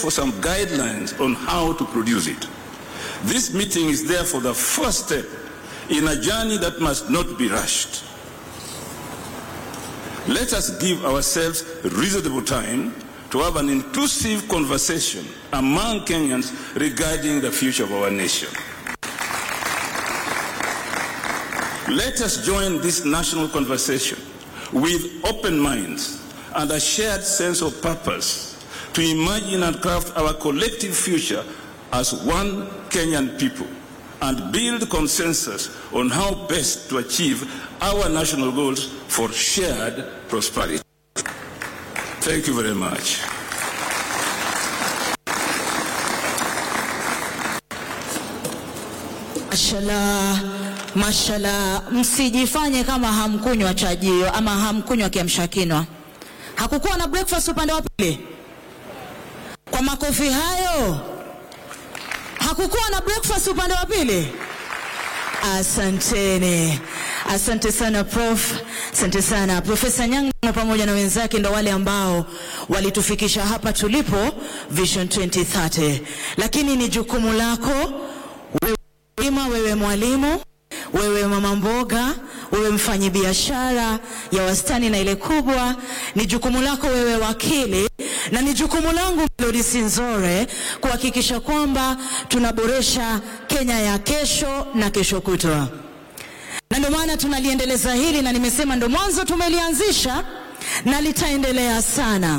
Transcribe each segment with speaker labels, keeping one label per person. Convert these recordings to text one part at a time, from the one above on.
Speaker 1: for some guidelines on how to produce it. This meeting is therefore the first step in a journey that must not be rushed. Let us give ourselves reasonable time to have an inclusive conversation among Kenyans regarding the future of our nation. Let us join this national conversation with open minds and a shared sense of purpose to imagine and craft our collective future as one Kenyan people and build consensus on how best to achieve our national goals for shared prosperity. Thank you very much.
Speaker 2: Mashallah, mashallah, msijifanye kama hamkunywa chajio ama hamkunywa kiamsha kinywa. Hakukuwa na breakfast upande wa pili? Kwa makofi hayo, hakukuwa na breakfast upande wa pili? Asanteni, asante sana prof, asante sana Profesa Nyang'o pamoja na wenzake, ndo wale ambao walitufikisha hapa tulipo Vision 2030, lakini ni jukumu lako wewe Ima, wewe mwalimu, wewe mama mboga, wewe mfanyi biashara ya wastani na ile kubwa, ni jukumu lako wewe wakili, na ni jukumu langu Melody Sinzore kuhakikisha kwamba tunaboresha Kenya ya kesho na kesho kutwa, na ndio maana tunaliendeleza hili, na nimesema ndo mwanzo tumelianzisha na litaendelea sana.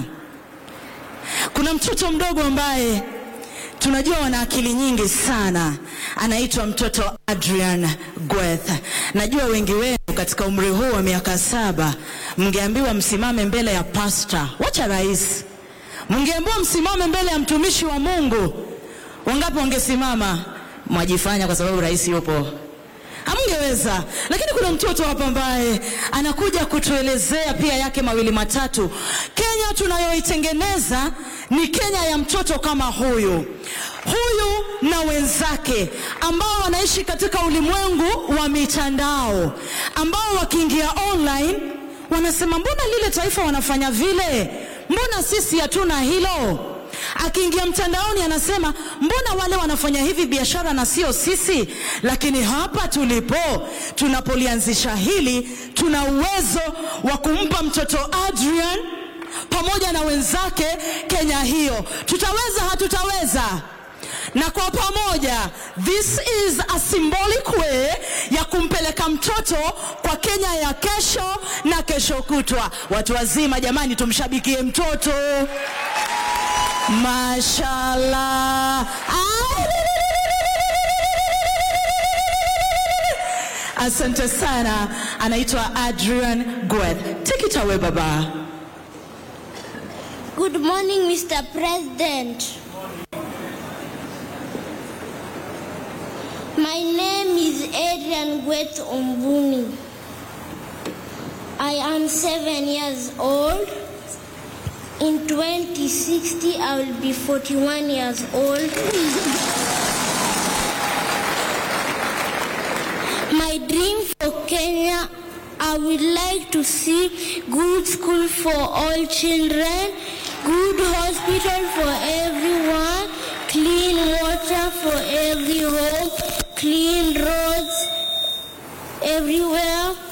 Speaker 2: Kuna mtoto mdogo ambaye tunajua wana akili nyingi sana, anaitwa mtoto Adrian Gweth. Najua wengi wenu katika umri huu wa miaka saba mngeambiwa msimame mbele ya pasta, wacha rais, mngeambiwa msimame mbele ya mtumishi wa Mungu, wangapi wangesimama? Mwajifanya kwa sababu rais yupo hamngeweza. Lakini kuna mtoto hapa ambaye anakuja kutuelezea pia yake mawili matatu. Kenya tunayoitengeneza ni Kenya ya mtoto kama huyu huyu na wenzake ambao wanaishi katika ulimwengu wa mitandao, ambao wakiingia online wanasema mbona lile taifa wanafanya vile, mbona sisi hatuna hilo akiingia mtandaoni anasema mbona wale wanafanya hivi biashara na sio sisi. Lakini hapa tulipo, tunapolianzisha hili, tuna uwezo wa kumpa mtoto Adrian pamoja na wenzake Kenya hiyo. Tutaweza, hatutaweza? na kwa pamoja, this is a symbolic way ya kumpeleka mtoto kwa Kenya ya kesho na kesho kutwa. Watu wazima, jamani, tumshabikie mtoto. Mashallah. Asante sana. Anaitwa Adrian Gweth. Take it away baba.
Speaker 3: Good morning, Mr. President. My name is Adrian Gwet Ombuni. I am seven years old. In 2060, I will be 41 years old. My dream for Kenya, I would like to see good school for all children, good hospital for everyone, clean water for every home, clean roads everywhere,